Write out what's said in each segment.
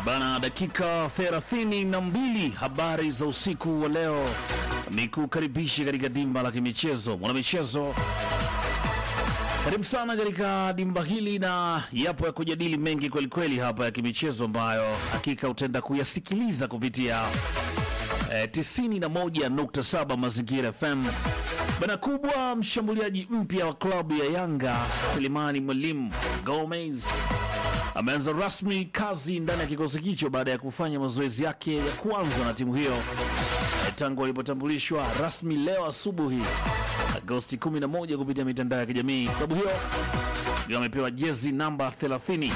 Bana, dakika thelathini na mbili habari za usiku wa leo ni kukaribisha katika dimba la kimichezo. Mwanamichezo, karibu sana katika dimba hili, na yapo ya kujadili mengi kwelikweli hapa ya kimichezo ambayo hakika utaenda kuyasikiliza kupitia eh, 91.7 Mazingira FM. Bana kubwa, mshambuliaji mpya wa klabu ya Yanga Selemani Mwalimu Gomez ameanza rasmi kazi ndani ya kikosi hicho baada ya kufanya mazoezi yake ya kwanza na timu hiyo eh, tangu alipotambulishwa rasmi leo asubuhi Agosti 11 kupitia mitandao ya kijamii. Klabu hiyo ndio amepewa jezi namba 30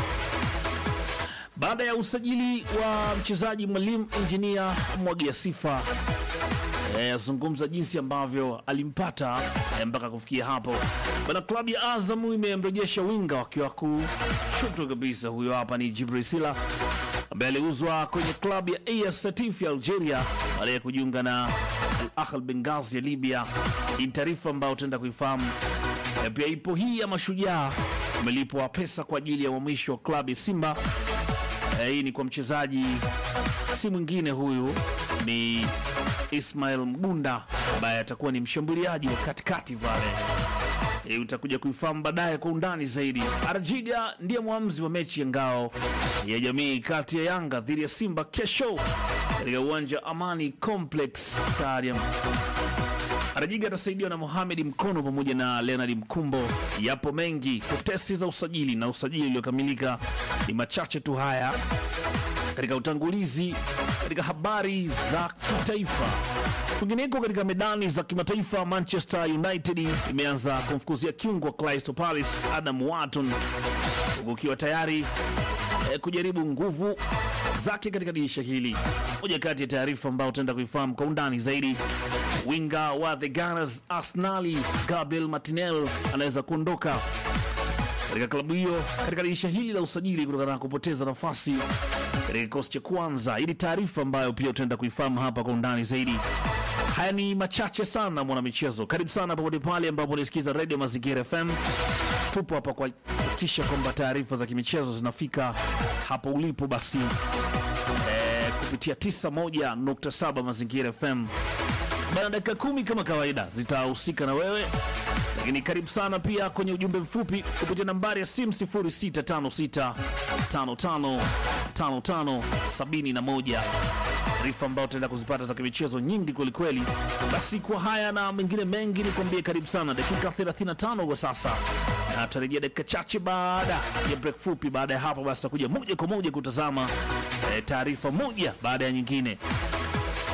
baada ya usajili wa mchezaji Mwalimu Injinia Mwagia Sifa eh, azungumza jinsi ambavyo alimpata eh, mpaka kufikia hapo. Bana, klabu ya Azam imemrejesha winga wakiwa kushoto kabisa. Huyo hapa ni Jibril Sila ambaye aliuzwa kwenye klabu ya AS Satif ya Algeria baada ya kujiunga na Al Ahly Benghazi ya Libya. Hii ni taarifa ambayo utaenda kuifahamu. Eh, Pia ipo hii ya Mashujaa amelipwa pesa kwa ajili ya uhamisho wa klabu ya Simba. Eh, Hii ni kwa mchezaji si mwingine, huyu ni Ismail Mgunda ambaye atakuwa ni mshambuliaji wa katikati pale. E, utakuja kuifahamu baadaye kwa undani zaidi. Arjiga ndiye mwamuzi wa mechi ya ngao ya jamii kati ya Yanga dhidi ya Simba kesho katika uwanja wa Amani Complex Stadium. Arajiga atasaidiwa na Mohamed Mkono pamoja na Leonard Mkumbo. Yapo mengi, tetesi za usajili na usajili uliokamilika ni machache tu haya katika utangulizi katika habari za kitaifa. Kwingineko katika medani za kimataifa, Manchester United imeanza kumfukuzia kiungo wa Crystal Palace Adam Wharton huku ukiwa tayari eh, kujaribu nguvu zake katika dirisha hili. Moja kati ya taarifa ambayo utaenda kuifahamu kwa undani zaidi, winga wa the Gunners Arsenali Gabriel Martinelli anaweza kuondoka katika klabu hiyo katika dirisha hili la usajili kutokana na kupoteza nafasi katika kikosi cha kwanza. Hii ni taarifa ambayo pia utaenda kuifahamu hapa kwa undani zaidi. Haya ni machache sana, mwanamichezo. Karibu sana popote pale ambapo unasikiza redio Mazingira FM. Tupo hapa kwa kuhakikisha kwamba taarifa za kimichezo zinafika hapo ulipo, basi eh, kupitia 91.7 Mazingira FM. Bana, dakika kumi kama kawaida zitahusika na wewe lakini karibu sana pia kwenye ujumbe mfupi kupitia nambari ya simu 0656555571 taarifa ambayo tutaenda kuzipata za kimichezo nyingi kwelikweli. Basi kwa haya na mengine mengi ni kuambie karibu sana, dakika 35 kwa sasa, na tutarejea dakika chache baada ya break fupi. Baada ya hapo, basi tutakuja moja kwa moja kutazama eh, taarifa moja baada ya nyingine.